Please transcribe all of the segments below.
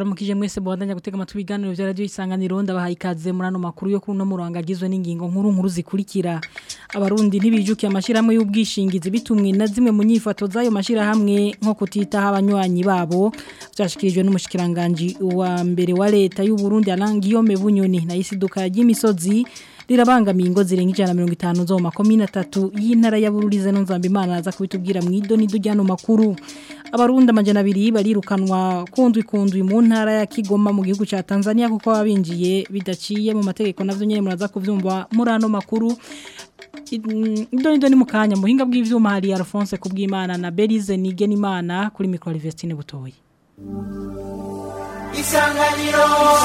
ndabaramukije mwese bwandanya gutega amatwi ibiganiro vya radio isanganiro ndabahaye ikaze muri ano makuru yo kuno murongo agizwe n'ingingo nkuru nkuru zikurikira abarundi ntibijukiye amashirahamwe y'ubwishingizi bitumwe na zimwe mu nyifato z'ayo mashirahamwe nko kutitaho abanywanyi babo byashikirijwe n'umushikiranganje wa mbere wa leta y'u Burundi Alangiyome Bunyoni na isiduka y'imisozi rirabangamiye ingo zirenga ijana mirongo itanu zo mu makomine atatu y'intara ya Bururize no Nzambimana aza kubitubwira mu idoni dujyano makuru abarundi amajana abiri barirukanwa kundwi kundwi mu ntara ya Kigoma mu gihugu ca Tanzania kuko babinjiye bidaciye mu mategeko navyo nyene muraza kuvyumva muri ano makuru idoni doni mukanya muhinga bw'ivyuma hari Alphonse kubwimana na Belize Nigenimana kuri micro Vestine butoyi Isanganiro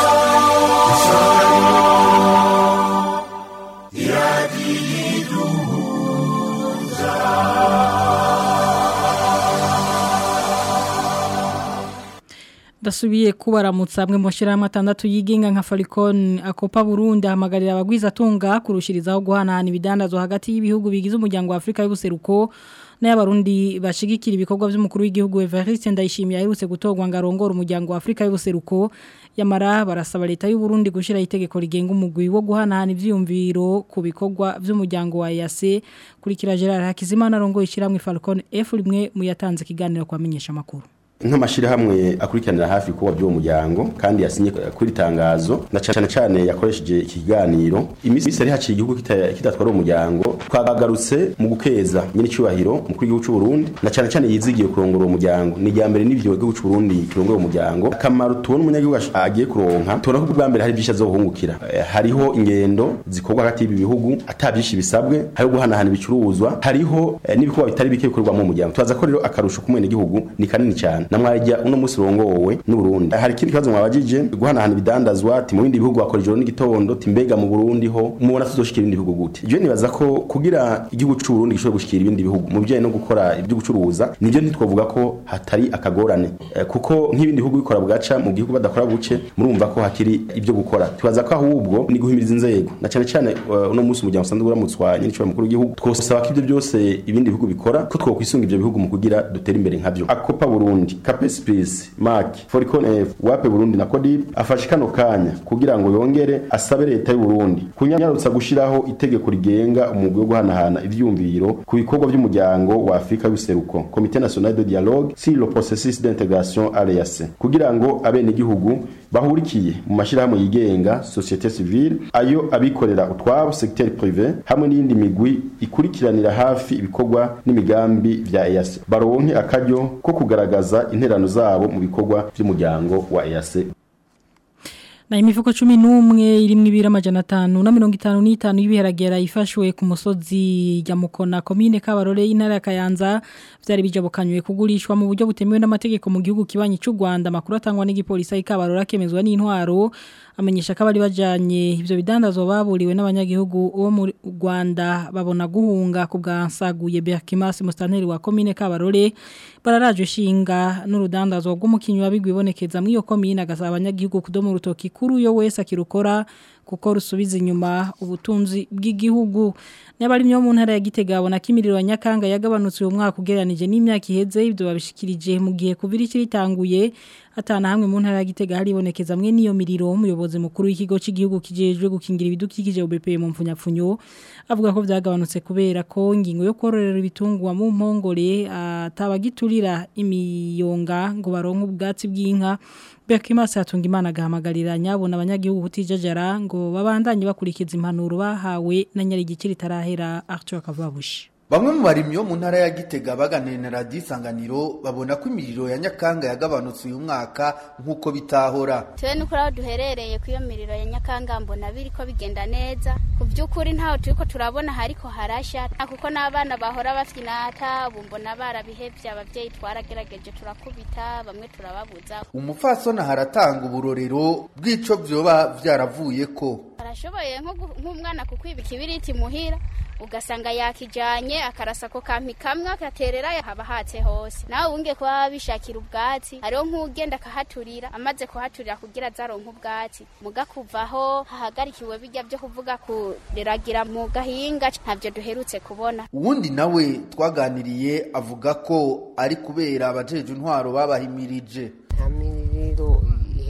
Dasubiye kubaramutsa amwe mu shirahamwe atandatu yigenga nka Falicon akopa Burundi ahamagarira abagwiza tunga kurushirizaho guhanahana ibidandazo hagati y'ibihugu bigize umuryango wa Afrika y'ubuseruko n'abarundi bashigikira ibikorwa by'umukuru w'igihugu Evariste Ndayishimiye aherutse gutogwa ngarongora umuryango wa Afrika y'ubuseruko yamara barasaba leta y'u Burundi gushira itegeko rigenga umugwi wo guhanahana ivyumviro ku bikorwa by'umuryango wa EAC kurikira Gerard Hakizimana rongo ishiramwe Falcon F rimwe mu yatanze kiganiro kwamenyesha makuru nk'amashirahamwe akurikiranira hafi kuba by'uwo muryango kandi yasinye kuri tangazo na cyane cyane yakoresheje ikiganiro imisi ari haciye igihugu kidatwara umuryango twagarutse mu gukeza nyine cyubahiro mu kuri gihugu cy'u Burundi na cyane cyane yizigiye kurongora uwo muryango ni rya mbere n'ivyo gihugu cy'u Burundi kirongora umuryango akamaro tubona umunyagihugu agiye kuronka tubona ko bwa mbere hari byinshi azohungukira hariho ingendo zikorwa hagati y'ibi bihugu atabyinshi bisabwe hariho guhanahana ibicuruzwa hariho n'ibikorwa bitari bike bikorwa mu muryango tubaza ko rero akarusho kumwene gihugu ni kanini cyane namwajya uno musi rongowe n'u Burundi hari ikindi kibazo mwabajije guhanahana ibidandazwa ati mu bindi bihugu bakora ijoro n'igitondo timbega mu Burundi ho mubona tuzoshikira ibindi bihugu gute je nibaza ko kugira igihugu cy'u Burundi gishobora gushikira ibindi bihugu mu bijyanye no gukora ibyo gucuruza nibyo ntitwovuga ko hatari akagorane e, kuko nk'ibindi bihugu bikora bwaca mu gihugu badakora buce murumva ko hakiri ibyo gukora tubaza ko ahubwo ni guhimiriza inzego na cyane cyane uh, uno musi umuryango usanzwe uramutswa nyine cyo mukuru w'igihugu twosaba ko ibyo byose ibindi bihugu bikora ko twokwisunga ibyo bihugu mu kugira dutere imbere nkabyo akopa Burundi Capes Peace, Mark, Foricon F, Wape Burundi na Codip afashe kano kanya kugira ngo yongere asabe leta y'u Burundi kunyarutsa gushiraho itegeko rigenga umugwi wo guhanahana ivyumviro ku bikorwa by'umuryango wa Afrika y'useruko Comité National de Dialogue sur le processus d'intégration à l'EAC kugira ngo abene igihugu bahurikiye mu mashirahamwe yigenga société civile ayo abikorera utwabo secteur privé hamwe n'indi migwi ikurikiranira hafi ibikorwa n'imigambi vya EAC baronke akaryo ko kugaragaza interano zabo mu bikorwa by'umuryango wa EAC na imifuko cumi n'umwe irimwo ibiro amajana atanu na mirongo itanu n'itanu y'ibiharagera ifashwe ku musozi ya mukona komine kabarore y'intara ya kayanza byari bijabukanywe kugurishwa mu buryo butemewe n'amategeko mu gihugu kibanyi cy'u Rwanda makuru atangwa n'igipolisi kabarore akemezwa n'intwaro amenyesha ko abari bajanye ivyo bidandazwa baburiwe n'abanyagihugu bo mu Rwanda babona guhunga ku bwansaguye Berkimas Mustanteri wa komine Kabarore bararaje shinga n'urudandazwa rw'umukinyi wabigwibonekeza mu iyo komine agasaba abanyagihugu kudomo rutoki kuri uyo wese akirukora kuko rusubiza inyuma ubutunzi bw'igihugu n'abari mu ntara ya Gitega abona ko imiriro ya Nyakanga yagabanutse uyu mwaka ugereranije n'imyaka iheze ibyo babishikirije mu gihe kuvira ikiritanguye atana hamwe mu ntara ya Gitega haribonekeza mwe niyo miriro umuyobozi mukuru w'ikigo cy'igihugu kijejwe gukingira ibidukikije UBP mu mfunyapfunyo avuga ko byagabanutse kubera ko ingingo yo kororera ibitungwa mu mpongore atabagiturira imiyonga ngo baronke ubwatsi bw'inka Bekimasa yatunga imana agahamagarira nyabona abanyagihugu kutijajara ngo babandanye bakurikiza impanuro bahawe na nyarigikiri tarahera Arthur Kavabushi Bamwe mu barimyi bo mu ntara ya Gitega baganiriye na Radio Isanganiro babona ko imiriro ya Nyakanga yagabanutse uyu mwaka nk'uko bitahora. Twe nuko aho duherereye ku iyo miriro ya Nyakanga mbona biriko bigenda neza. Ku by'ukuri ntaho turiko turabona hariko harasha kuko n'abana bahora bafyinata bumbona barabihevye abavyeyi twaragerageje turakubita bamwe turababuza. Umupfasona haratanga uburorero bw'ico vyoba vyaravuye ko. Arashoboye nk'umwana kukwiba ikibiriti muhira ugasanga yakijanye akarasa ko kampi kamwe akaterera haba hatse hose nawe unge kuba bishakira ubwatsi hariho nk'ugenda akahaturira amaze kuhaturira kugira azaronka ubwatsi muga kuvaho hahagarikiwe bijya byo kuvuga kureragira mu gahinga ntabyo duherutse kubona uwundi nawe twaganiriye avuga ko ari kubera abajeje intwaro babahimirije nta miriro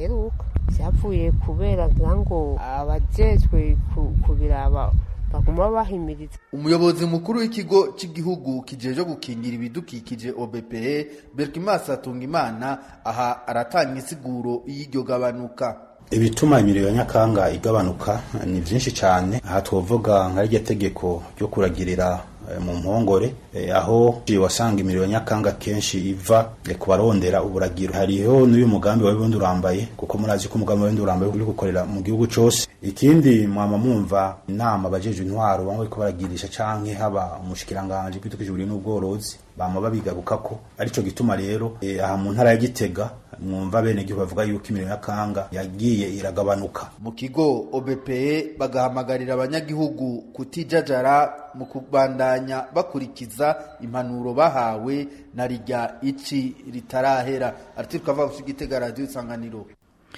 biheruka vyavuye kubera ngo abajejwe kubiraba baguma bahimiriza umuyobozi mukuru w'ikigo cy'igihugu kijeje gukingira ibidukikije OBPE Berkimas Atungimana aha aratanga insiguro y'iryo gabanuka ibituma imiriro ya nyakanga igabanuka ni byinshi cyane aha twavuga nka rya tegeko ryo kuragirira mu mpongore aho wasanga imiriro ya nyakanga kenshi iva ku barondera uburagiro hariho n'uyu mugambi wa bundi urambaye kuko murazi ko umugambi wa bundi urambaye uri gukorera mu gihugu cyose ikindi mwama mwumva inama abajeje intwaro bamwe bariko baragirisha canke haba umushikiranganje bw'itukije n'ubworozi bama babigaruka ko arico gituma rero aha mu ntara ya Gitega mwumva bene gihugu bavuga yuko imiriro ya kanga yagiye iragabanuka mu kigo OBPE bagahamagarira abanyagihugu kutijajara mu kubandanya bakurikiza impanuro bahawe na rijya ici ritarahera ariko kava Gitega radio isanganiro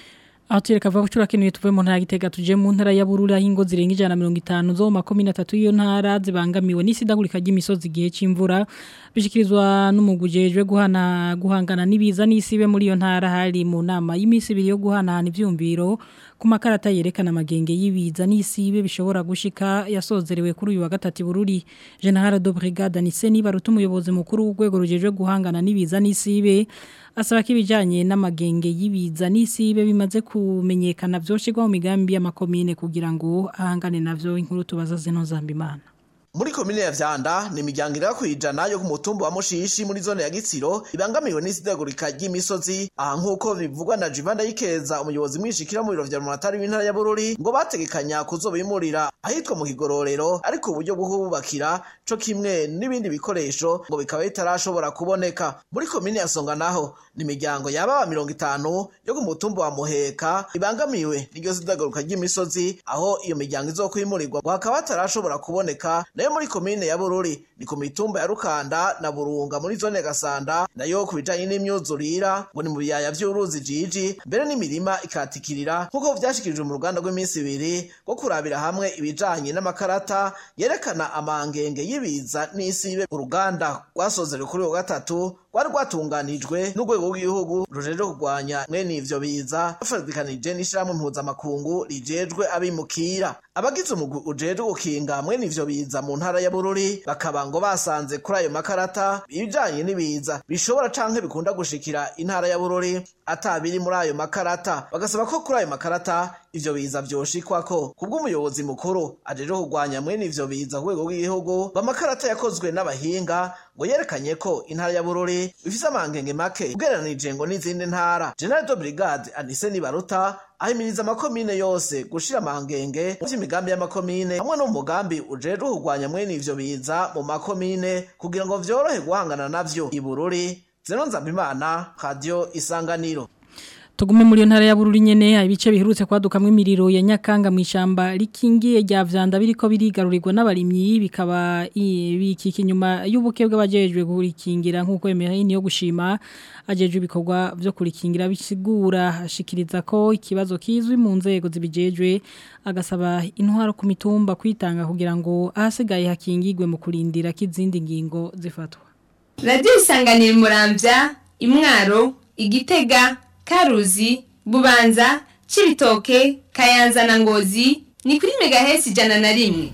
aho tureka vuba gucura kenuye tuvuye mu ntara gitega tuje mu ntara ya Bururi aho ingo zirenga ijana na mirongo itanu zo mu makomine atatu y'iyo ntara zibangamiwe n'isidagurika ry'imisozi igihe c'imvura bishikirizwa n'umugujejwe guhana guhangana n'ibiza n'isibe muri iyo ntara hari mu nama y'imisi ibiri yo guhanahana ivyumviro ku makarata yerekana amagenge y'ibiza n'isibe bishobora gushika yasozerewe kuri uyu wa gatatu Bururi General de Brigade Niseni baruta umuyobozi mukuru w'urwego rujejwe guhangana n'ibiza n'isibe asaba ko ibijyanye n'amagenge y'ibiza n'isibe bimaze kumenyekana byoshirwa mu migambi y'amakomine kugira ngo ahangane navyo inkuru tubaza zino zambimana muri komine ya vyanda ni imiryango iri kwijana yo ku mutumba wa mushishi muri zone ya gitsiro ibangamiwe n'isidagurika ry'imisozi aha nk'uko bivugwa na jivanda yikeza umuyobozi mwishikira mu biro vya rumonatari w'intara ya bururi ngo bategekanya kuzobimurira ahitwa mu kigororero ariko uburyo bwo kububakira co kimwe n'ibindi bikoresho ngo bikaba bitarashobora kuboneka muri komine ya songa naho ni imiryango yaba mirongo itanu yo ku mutumba wa muheka ibangamiwe n'iryo sidagaruka ry'imisozi aho iyo miryango izokwimurirwa ngo hakaba hatarashobora kuboneka nayo muri komine ya bururi ni ku mitumba ya rukanda na burunga muri zone gasanda nayo ku bijanye n'imyuzurira ngo ni mu biyaya vy'uruzi jiji mbere n'imirima ikatikirira nk'uko vyashikirijwe mu ruganda rw'iminsi ibiri rwo kurabira hamwe ibijanye n'amakarata yerekana amangenge y'ibiza n'isibe uruganda rwasozerewe kuri uwo gatatu rwari rwatunganijwe n'urwego rw'igihugu rujejwe kurwanya mwene ivyo biza bafatikanije n'ishirahamwe mpuzamakungu rijejwe abimukira abagize umugwi ujejwe gukinga mwene ivyo biza mu ntara ya bururi bakaba ngo basanze kuri ayo makarata ibijanye n'ibiza bishobora canke bikunda gushikira intara ya bururi atabiri muri ayo makarata bagasaba ko kuri ayo makarata ivyo biza vyoshikwako kubw'umuyobozi mukuru ajejwe kurwanya mwene ivyo biza ku rwego rw'igihugu bamakarata yakozwe n'abahinga ngo yerekanye ko intara ya bururi ifise amangenge make ugereranije ngo n'izindi ntara general de brigade anise nibaruta ahimiriza amakomine yose gushira amangenge mu vy'imigambi y'amakomine hamwe no mu mugambi ujejwe kurwanya mwene ivyo biza mu makomine kugira ngo vyorohe guhangana navyo ibururi zeno nzambimana radio isanganiro Tugume muri ntara ya Bururi nyene ibice biherutse kwadukamwe imiriro ya Nyakanga mu ishamba rikingiye rya vyanda biriko birigarurirwa n'abarimyi bikaba bikiki nyuma y'ubuke bw'abajejwe kurikingira nkuko Emery yo gushima ajejwe ibikorwa byo kurikingira bisigura ashikiriza ko ikibazo kizwi mu nzego zibijejwe agasaba intwaro ku mitumba kwitanga kugira ngo ahasigaye hakingirwe mu kurindira k'izindi ngingo zifatwa Radio isanganira muramvya imwaro igitega karuzi bubanza cibitoke kayanza na ngozi ni kuri megahesi ijana na rimwe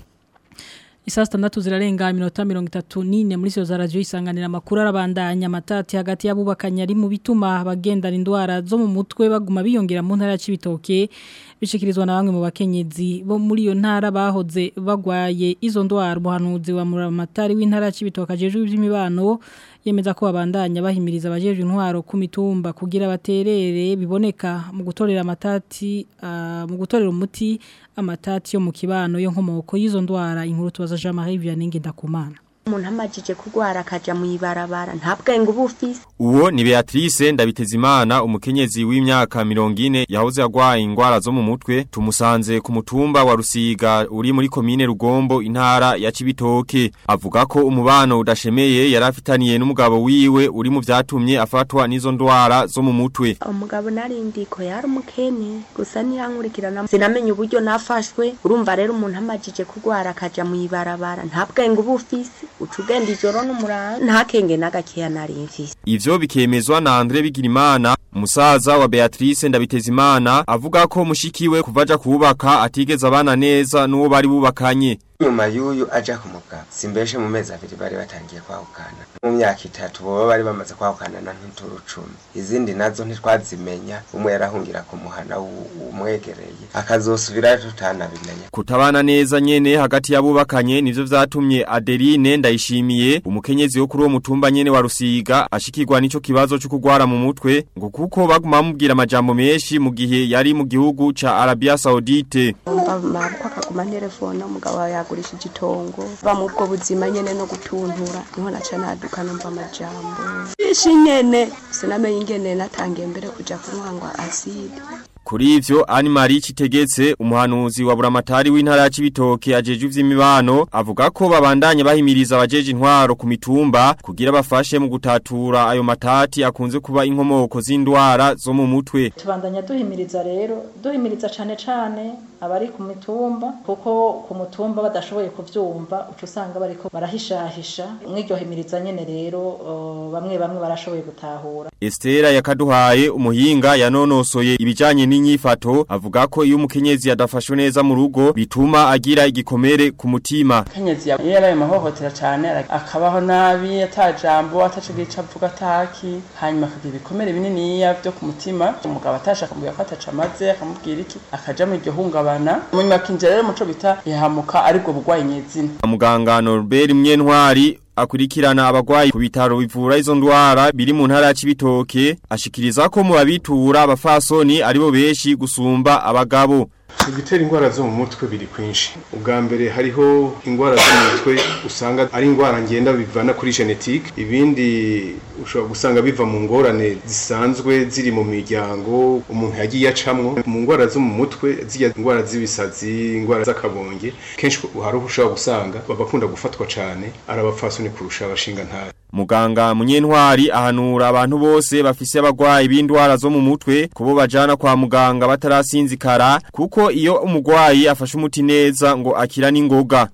Isaa sitandatu zirarenga iminota mirongo itatu n'ine muri siyo za radiyo isanganira amakuru arabandanya amatati hagati y'abubakanye ari mu bituma abagendana indwara zo mu mutwe baguma biyongera mu ntara y'ibitoke bishikirizwa na bamwe mu bakenyezi bo muri iyo ntara bahoze bagwaye izo ndwara umuhanuzi wa muramatari w'intara y'ibitoke ajejwe iby'imibano yemeza ko babandanya bahimiriza abajeje intwaro ku mitumba kugira baterere biboneka mu gutorera amatati uh, mu gutorera umuti amatati yo mu kibano yo nkomoko y'izo ndwara inkuru tubaza Jean Marie Vianney Ngendakumana umuntu amajije kurwara akaja mu ibarabara nta bwenge uba ufise uwo ni Beatrice Ndabitezimana umukenyezi w'imyaka 40 yahoze agwaye ingwara zo mu mutwe tumusanze ku mutumba wa Rusiga uri muri komine Rugombo intara ya Cibitoke avuga ko umubano udashemeye yarafitaniye n'umugabo wiwe uri mu vyatumye afatwa n'izo ndwara zo mu mutwe umugabo narindiko yari umukene gusa niyankurikirana sinamenye uburyo nafashwe urumva rero umuntu amajije kurwara akaja mu ibarabara nta bwenge uba ufise uca ugenda ijoro n'umuranga nta kenge n'agakeya nari mfise Ivyo bikemezwa na Andre Bigirimana umusaza wa Beatrice Ndabitezimana avuga ko mushikiwe kuvaja kubaka atigeze abana neza n'uwo bari bubakanye nyuma y'uyu aja ku mugabo simbeshe mu mezi abiri bari batangiye kwahukana mu myaka itatu boba bari bamaze kwahukana na ntuturu cumi izindi nazo ntitwazimenya umwe yarahungira ku muhana umwegereye akazosubirayo tutanabimenya kutabana neza nyene hagati y'abubakanye nivyo vyatumye Adeline ndayishimiye umukenyezi wo kuri uwo mutumba nyene wa Rusiga ashikirwa n'ico kibazo cyo kugwara mu mutwe ngo kuko baguma bamubwira amajambo menshi mu gihe yari mu gihugu ca Arabia Saudite mabukwa akaguma telefone umugabo wawe yagurishije itongo ba mu bwo buzima nyene no gutuntura niho naca naduka numva amajambo ishi nyene sinamenye ingene natangiye mbere kuja kunywangwa aside Kuri ivyo Anne Marie Kitegetse umuhanuzi wa buramatari w'intara ya Cibitoke ajeje ivy'imibano avuga ko babandanya bahimiriza abajeje intwaro ku mitumba kugira bafashe mu gutatura ayo matati akunze kuba inkomoko z'indwara zo mu mutwe tubandanya duhimiriza rero duhimiriza cane cane abari ku mitumba kuko ku mutumba badashoboye kuvyumva uca usanga bariko barahishahisha mw'iryo himiriza nyene rero uh, bamwe bamwe barashoboye gutahura Estera yakaduhaye umuhinga yanonosoye ibijanye n'inyifato avuga ko iyo umukenyezi yadafashwe neza mu rugo bituma agira igikomere ku mutima kenyezi yaraye mahohotera cyane akabaho nabi atajambo atacugica avuga ataki hanyuma akagira ibikomere bininiya byo ku mutima umugabo atashaka kumubwira ko ataca amaze akamubwira iki akaja mu iryo hungabana munyuma akinjira rero muco bita yahamuka aribwo bugwayi nyezina muganga Norbert Mwenwari akurikirana abagwayi ku bitaro bivura izo ndwara biri mu ntara ya Cibitoke ashikiriza ko mu babitura abafasoni aribo beshi gusumba abagabo ibitera indwara zo mu mutwe biri kwinshi ubwa mbere hariho indwara zo mu mutwe usanga ari indwara ngenda bivana kuri genetike ibindi ushobora gusanga biva mu ngorane zisanzwe ziri mu miryango umuntu yagiye acamwo mu ndwara zo mu mutwe zijya indwara z'ibisazi indwara z'akabonge kenshi hari ushobora gusanga babakunda gufatwa cyane ari abapfasoni kurusha abashinga ntara Muganga munyentwari ahanura abantu bose bafise abagwayi b'indwara zo mu mutwe kubo bajana kwa muganga batarasinzikara kuko iyo umugwayi afashe umuti neza ngo akira n'ingoga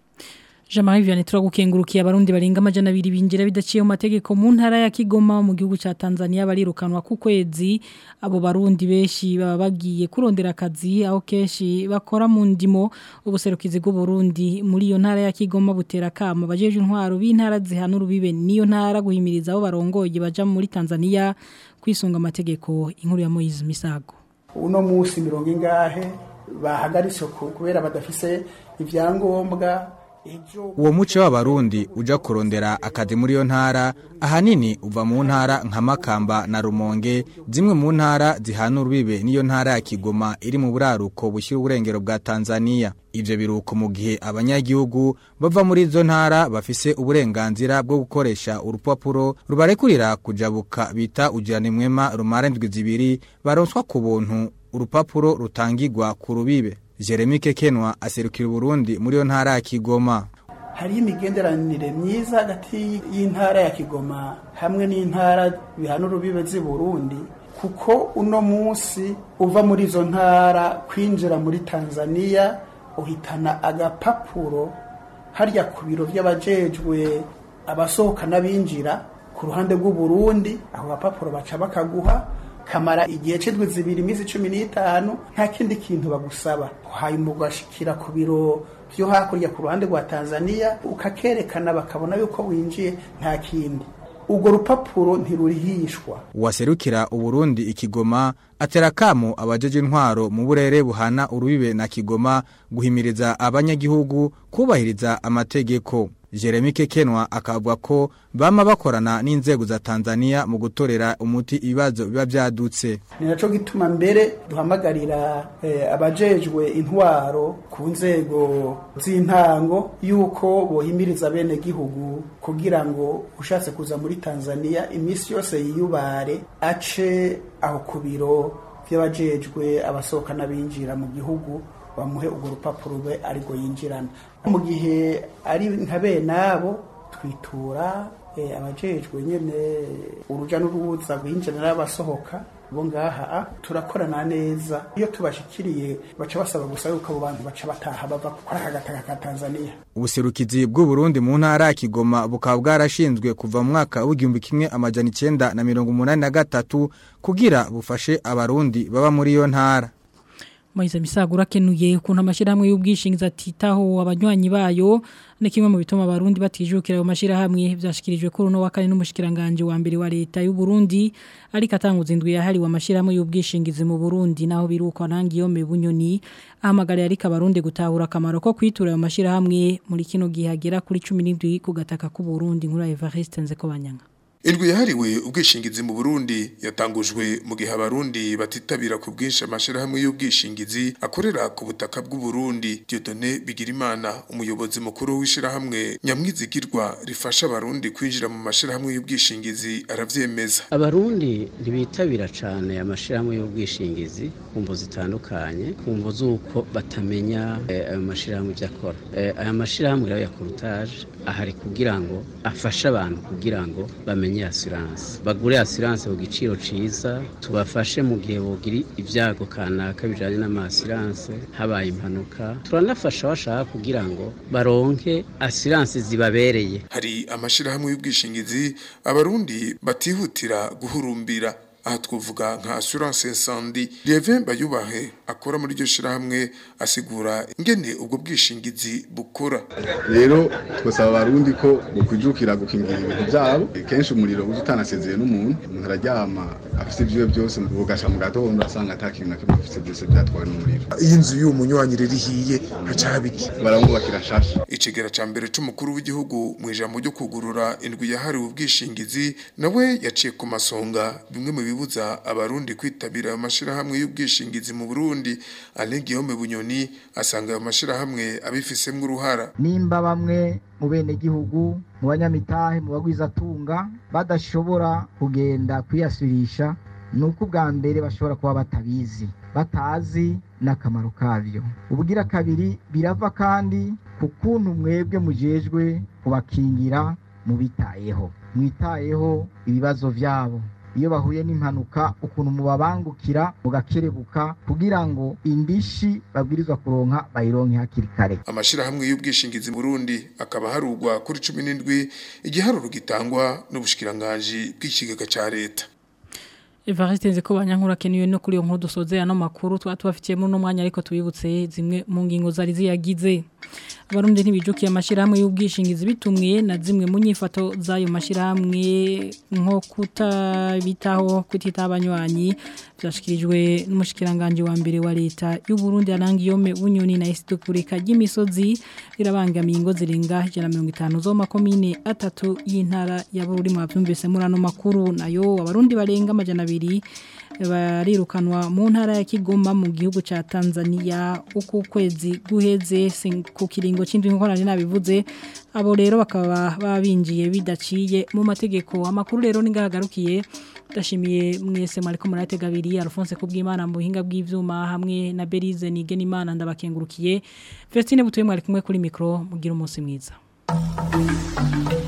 Jamari Vianney turagukengurukiye abarundi barenga amajana abiri binjira bidaciye mu mategeko mu ntara ya Kigoma mu gihugu ca Tanzania barirukanwa ku kwezi abo barundi beshi baba bagiye kurondera akazi aho keshi bakora mu ndimo ubuserukizi bw'u Burundi muri iyo ntara ya Kigoma butera kamo bajeje intwaro b'intara zihana urubibe niyo ntara guhimiriza abo barongoye baja muri Tanzania kwisunga amategeko inkuru ya Moise Misago uno musi mirongo ingahe bahagaritse kubera badafise ivyangombwa uwo muce w'abarundi uja kurondera akazi muri iyo ntara ahanini uva mu ntara nka makamba na rumonge zimwe mu ntara zihana urubibe n'iyo ntara ya kigoma iri mu buraruko bushyira uburengero bwa tanzania ibyo biruko mu gihe abanyagihugu bava muri izo ntara bafise uburenganzira bwo gukoresha urupapuro rubarekurira kujabuka bita ugiranimwema rumara indwi zibiri baronswa ku buntu urupapuro rutangirwa ku rubibe Jeremy Kekenwa aserukira Burundi muri yo ntara ya Kigoma hari imigenderanire myiza hagati y'intara ya Kigoma hamwe n'intara bihana urubibe z'i Burundi kuko uno munsi uva muri izo ntara kwinjira muri Tanzania uhitana agapapuro harya ku biro by'abajejwe abasohoka n'abinjira ku ruhande rw'u Burundi aho gapapuro baca bakaguha kamara igihe c'indwi zibiri iminsi cumi n'itanu nta kindi kintu bagusaba hanyuma ugashikira ku biro vyo hakurya ku ruhande rwa tanzania ukakerekana bakabona yuko winjiye nta kindi urwo rupapuro ntirurihishwa uwaserukira uburundi ikigoma atera kamo abajeje intwaro mu burere buhana urubibe na kigoma guhimiriza abanyagihugu kubahiriza amategeko Jeremy Kekenwa akavuga ko bama bakorana n'inzego za Tanzania mu gutorera umuti ibibazo biba byadutse. Ni naco gituma mbere duhamagarira eh, abajejwe intwaro ku nzego z'intango yuko bohimiriza bene gihugu kugira ngo ushatse kuza muri Tanzania imisi yose yiyubare ace aho ku biro by'abajejwe abasohoka n'abinjira mu gihugu bamuhe urwo rupapuro rwe ariko yinjirana mu gihe ari nka bene abo twitura abajejwe nyine urujya n'uruza rwinjira n'abasohoka bo ngaha turakorana neza iyo tubashikiriye baca basaba gusa yuko abo bantu baca bataha bava kuri aka gataka ka Tanzania ubuserukizi bw'u Burundi mu ntara ya Kigoma bukaba bwarashinzwe kuva mu mwaka w'igihumbi kimwe amajana icenda na mirongo umunani na gatatu kugira bufashe abarundi baba muri iyo ntara Moize misagura kenuye ukuntu amashirahamwe y'ubwishingizi atitaho abanywanyi bayo ni kimwe mu bituma abarundi batijukira ayo mashirahamwe byashikirijwe kuri no wakane n'umushikiranganje wa mbere wa leta y'u Burundi ariko atanguza indwi yahari wa mashirahamwe y'ubwishingizi mu Burundi naho biruko nangiyo me bunyoni ahamagara ariko abarundi gutahura akamaro ko kwitura ayo mashirahamwe muri kino gihe agera kuri 17 ku gataka ku Burundi nkura Evariste Nzeko banyanga Indwi yahariwe ubwishingizi mu Burundi yatangujwe mu gihe abarundi batitabira ku bwinshi amashirahamwe y'ubwishingizi akorera ku butaka bw'u Burundi Dieudonné Bigirimana umuyobozi mukuru w'ishirahamwe nyamwizigirwa rifasha abarundi kwinjira mu mashirahamwe y'ubwishingizi aravyemeza Abarundi ntibitabira cyane amashirahamwe y'ubwishingizi kumvo zitandukanye kumvo zuko batamenya ayo mashirahamwe byakora aya mashirahamwe rero ya courtage ahari kugira ngo afashe abantu kugira ngo bamenye bamenye assurance bagure assurance ku giciro ciza tubafashe mu gihe bogira ibyago kanaka bijanye n'amassurance habaye impanuka turanafasha bashaka kugira ngo baronke assurance zibabereye hari amashirahamwe y'ubwishingizi abarundi batihutira guhurumbira aha twavuga nka assurance incendie Lievin Bayubahe akora muri iryo shirahamwe asigura ingene ubwo bwishingizi bukora rero twasaba abarundi ko bukwijukira gukingira ibintu byabo kenshi umuriro uza utanasezeye n'umuntu umuntu araryama afite ibyiwe byose bugasha mu gatondo asanga ata kintu na kimwe afite byose byatwawe n'umuriro iyi nzu y'uwo munywanyi rero ihiye haca habiki baramwubakira shasha ikigera ca mbere c'umukuru w'igihugu mu ijambo ryo kugurura indwi yahariwe ubwishingizi nawe yaciye ku masonga bimwe mu bibuza abarundi kwitabira ayo mashirahamwe y'ubwishingizi mu Burundi Alain Guillaume Bunyoni asanga ayo mashirahamwe abifisemwo uruhara nimba bamwe mu bene gihugu mu banyamitahe mu bagwizatunga badashobora kugenda kwiyasurisha nuko ubwa mbere bashobora kuba batabizi batazi n'akamaro kabyo ubugira kabiri birava kandi ku kuntu mwebwe mujejwe kubakingira mubitayeho mwitayeho ibibazo byabo iyo bahuye n'impanuka ukuntu mubabangukira mugakerebuka kugira ngo indishi babwirizwa kuronka bayironke hakiri kare amashirahamwe y'ubwishingizi mu Burundi akaba harugwa kuri 17 igiharuro gitangwa n'ubushikiranganje bw'ikigega ca leta Evariste nze ko banyankura keniyo no kuri yo nkuru dusoze ano makuru twa tubafitiyemo no mwanya ariko tubibutse zimwe mu ngingo zari ziyagize abarundi ntibijukiye amashirahamwe y'ubwishingizi bitumwe na zimwe mu nyifato zayo mashirahamwe nko kutabitaho kutita abanywanyi byashikirijwe n'umushikiranganje wa mbere wa leta y'u Burundi arangiyome bunyoni na istukurika y'imisozi irabangamiye ingo zirenga 150 zo makomine atatu y'intara ya Bururi mu bavyumvise muri ano makuru nayo abarundi barenga amajana abiri barirukanwa mu ntara ya Kigoma mu gihugu ca Tanzania uku kwezi guheze ku kiringo c'indwi nkorane nabivuze abo rero bakaba babinjiye bidaciye mu mategeko amakuru rero ningagarukiye ndashimiye mwese mwariko muratega abiri Alphonse kubw'Imana mu buhinga bw'ivyuma hamwe na Berize nigena imana ndabakengurukiye Vestine butuye mwari kumwe kuri micro mugira umunsi mwiza